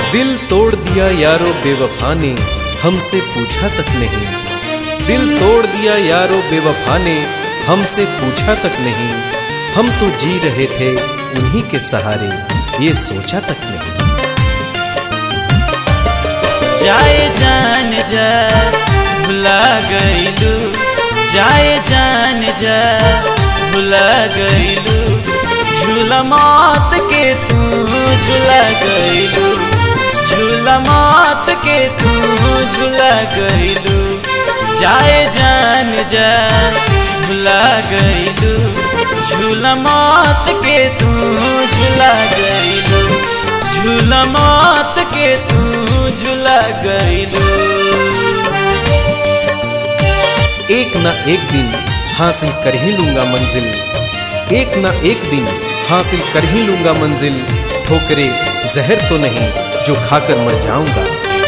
दिल तोड़ दिया यारो बेवफा ने हमसे पूछा तक नहीं दिल तोड़ दिया यारो बेवफा ने हमसे पूछा तक नहीं हम तो जी रहे थे उन्हीं के सहारे ये सोचा तक नहीं जाए जान जा भुला गईलू जाए जान जा भुला गईलू झूला मौत के तू झूला गईलू झूला मौत के तू झूला गईलू जाए जान जा भुला गईलू झूला मौत के तू झूला गईलू झूला मौत के तू झूला गईलू एक ना एक दिन हासिल कर ही लूंगा मंजिल एक ना एक दिन हासिल कर ही लूंगा मंजिल ठोकरे जहर तो नहीं जो खाकर मर जाऊंगा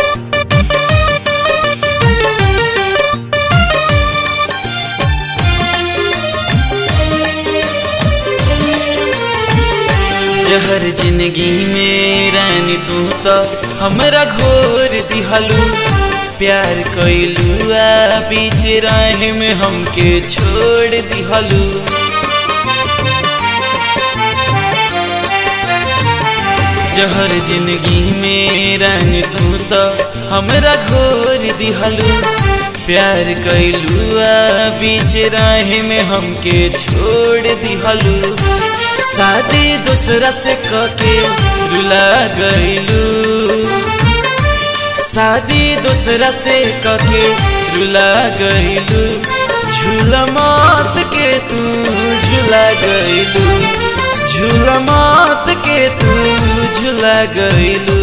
जहर जिंदगी में रानी तू तो हमरा घोर दिहलू प्यार कैलू आ बीच रान में हमके छोड़ दिहलू जहर जिंदगी में रानी तू तो हमरा घोर दिहलू प्यार कैलू आ बीच राह में हमके छोड़ दिहलू शादी दूसरा से कके रुला गईलू शादी दूसरा से कके रुला गईलू झूला मौत के तू झूला गईलू झूला मौत के तू झूला गईलू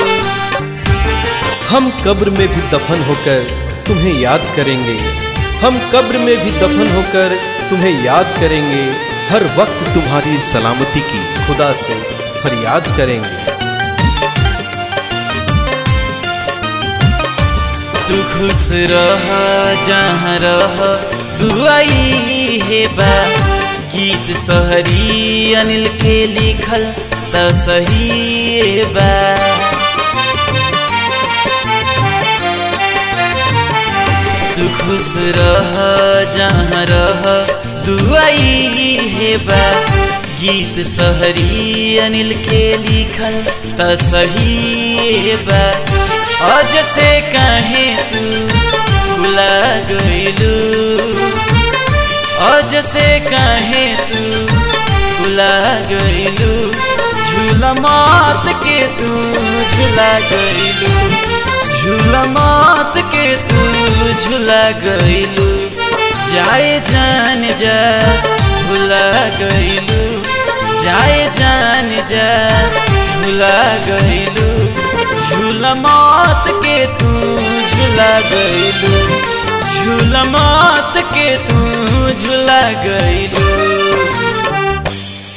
हम कब्र में भी दफन होकर तुम्हें याद करेंगे हम कब्र में भी दफन होकर तुम्हें याद करेंगे हर वक्त तुम्हारी सलामती की खुदा से फरियाद करेंगे तू खुश रह जहाँ रह दुआई है बा गीत सहरी अनिल के लिखल त सही बा तू खुश रह जहाँ रह दुआई है बा गीत सहरी अनिल के लिखल त सही बा आज से काहे तू भुला गईलू आज से काहे तू भुला गईलू झूला मौत के तू झूला गईलू झूला मौत के तू झूला गईलू जाए जान जा भुला गईलू जाए जान जा भुला गईलू झूला मौत के तू झूला गईलू झूला मौत के तू झूला गईलू